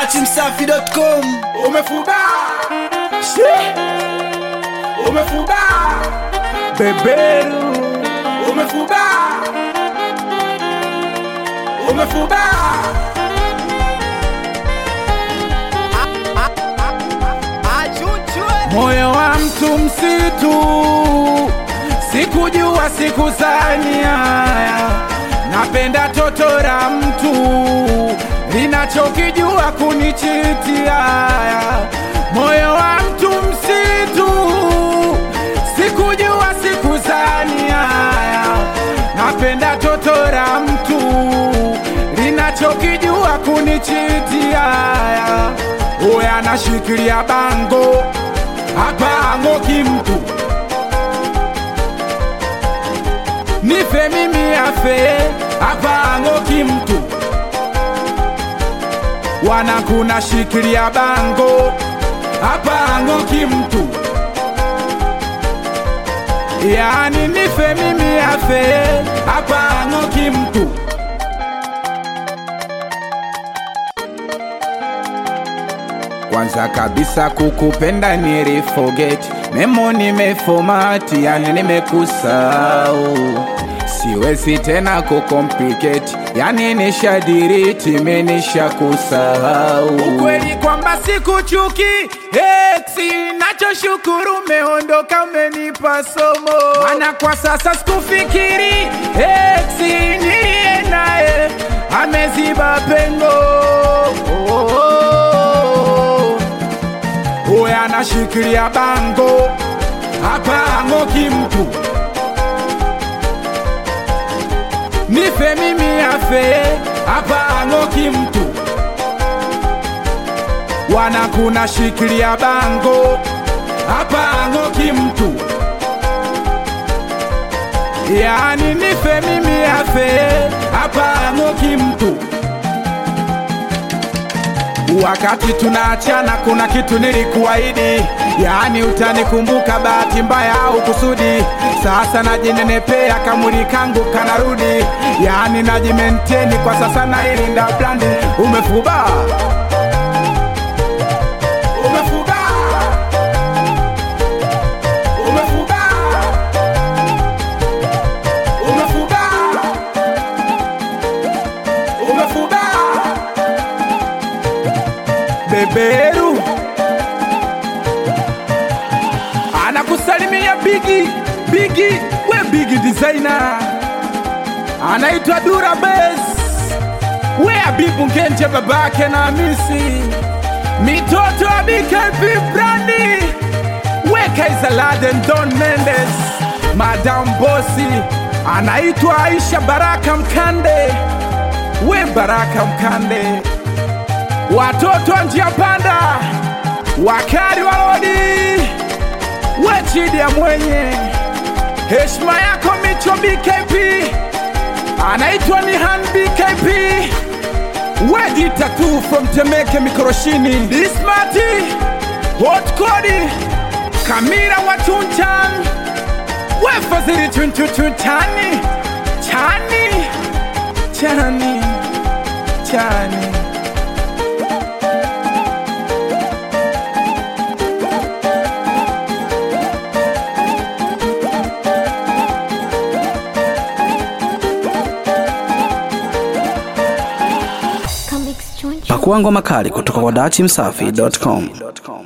dachimsafi.com umefuba Shi. umefuba beberu umefuba umefuba moyo wa mtu msitu sikujua sikuzania napenda toto la mtu linachokijua kunichitia moyo wa mtu msitu sikujua sikuzania napenda toto la mtu linachokijua kunichitia uya anashikilia bango hapa ang'oki mtu nife mimi afe hapa ang'oki mtu wanakuna shikilia bango hapa ang'oki mtu yani nife mimi afe hapa ang'oki mtu kwanza kabisa kukupenda niliforget memo nimefomati yani nimekusau siwezi tena kucomplicate yani nishadiriti menisha kusahau ukweli kwamba sikuchuki eksi nachoshukuru umeondoka umenipa somo mana kwa sasa sikufikiri eksi niliye naye ameziba pengo oh, oh, oh. Uwe anashikilia bango hapa ang'oki mtu nife mimi afe hapa ang'oki mtu wanakuna shikilia bango hapa ang'oki mtu yani nife mimi afe hapa ang'oki mtu wakati tunaachana kuna kitu nilikuahidi yaani utanikumbuka bahati mbaya au kusudi sasa najinenepea kamuri kangu kanarudi yaani najimenteni kwa sasa nailinda blandi umefuba umefuba umefuba umefuba umefuba beberu anakusalimia bigi bigi we bigi designer anaitwa dura bes we abibu ngenje babake na misi mitoto wa bkp brandi we kaizaladen don mendes madam bosi anaitwa aisha baraka mkande we baraka mkande watoto wa njia panda wakari wa lodi we chidi ya mwenye heshima yako micho bkp anaitwa ni han bkp we ditatu from temeke mikoroshini dismati hot kodi kamira wa tunchan we fazili chunchuchuchani chani chani chani Pakua ngoma kali kutoka kwa dachimsafi.com.